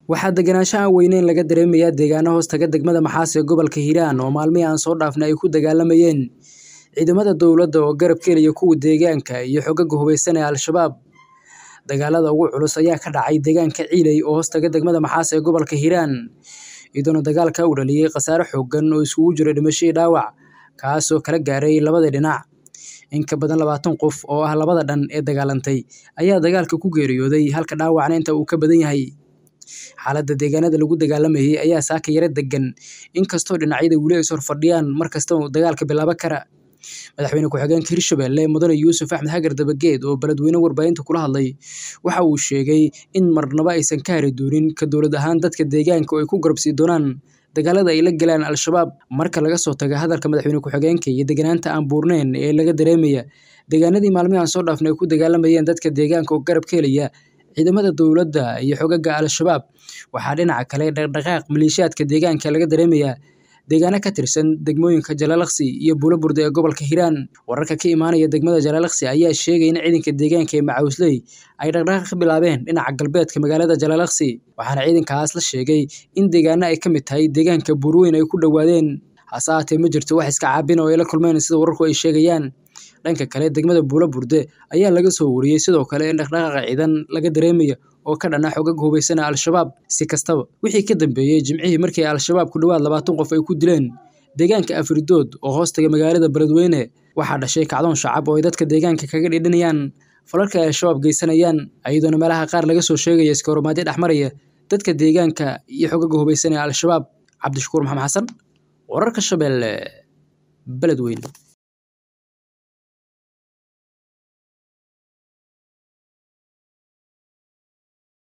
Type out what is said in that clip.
waxaa degenaansho aan weyneyn laga dareemayaa deegaano hoostaga degmada maxaas ee gobolka hiiraan oo maalmihii aan soo dhaafnay ay ku dagaalamayeen ciidamada dowladda oo garab keliya kuwa deegaanka iyo xogaga hubeysan ee al-shabaab dagaalada ugu culus ayaa ka dhacay deegaanka ciiley oo hoostaga degmada maxaas ee gobolka hiiraan iyadoona dagaalka u dhaliyey khasaare xooggan oo isugu jira dhimasho iyo dhaawac kaasoo kala gaaray labada dhinac in ka badan labaatan qof oo ah labada dhan ee dagaalantay ayaa dagaalka ku geeriyooday halka dhaawacna inta uu ka badan yahay xaaladda deegaanada lagu dagaalamayay ayaa saaka yaro degan inkastoo dhinacyada weli ay sorfadhiyaan mar kasta uu dagaalka bilaabo kara madaxweyne ku-xigeenka hirshabelle mudane yuusuf axmed hagar dabageed oo beledweyne warbaahinta kula hadlay waxa uu sheegay in marnaba aysan ka hari doonin ka dowlad ahaan dadka deegaanka oo ay ku garabsii doonaan dagaalada ay la galaan al-shabaab marka laga soo taga hadalka madaxweyne ku-xigeenka iyo deganaanta aan buurneyn ee laga dareemaya deegaanadii maalmihi aan soo dhaafnay ay ku dagaalamayeen dadka deegaanka oo garab ka helaya ciidamada dowladda iyo xogaga al-shabaab waxaa dhinaca kale dhaqdhaqaaq maleeshiyaadka deegaanka laga dareemayaa deegaano ka tirsan degmooyinka jalaalaqsi iyo buulaburde ee gobolka hiiraan wararka ka imaanaya degmada jalaalaqsi ayaa sheegay in ciidanka deegaanka ee macawsley ay dhaqdhaqaaq ka bilaabeen dhinaca galbeedka magaalada jalaalaqsi waxaana ciidankaas la sheegay in deegaano ay ka mid tahay deegaanka buurweyn ay ku dhowaadeen hase ahaatee ma jirto wax iska caabin oo ay la kulmeen sida wararku ay sheegayaan dhanka kale degmada buulaburde ayaa laga soo wariyey sidoo kale in dhaqdhaqaaqa ciidan laga dareemayo oo ka dhana xogaga hubeysana al-shabaab si kastaba wixii ka dambeeyey jimcihii markii al-shabaab ku dhowaad labaatan qof ay ku dileen deegaanka afridood oo hoostaga magaalada beledweyne waxaa dhashay kacdoon shacab oo ay dadka deegaanka kaga dhidhinayaan falalka ay al-shabaab geysanayaan iyadoona meelaha qaar laga soo sheegaya iska horumaadyo dhexmaraya dadka deegaanka iyo xogaga hubeysan ee al-shabaab cabdishakuur maxamed xasan wararka shabeelle beledweyne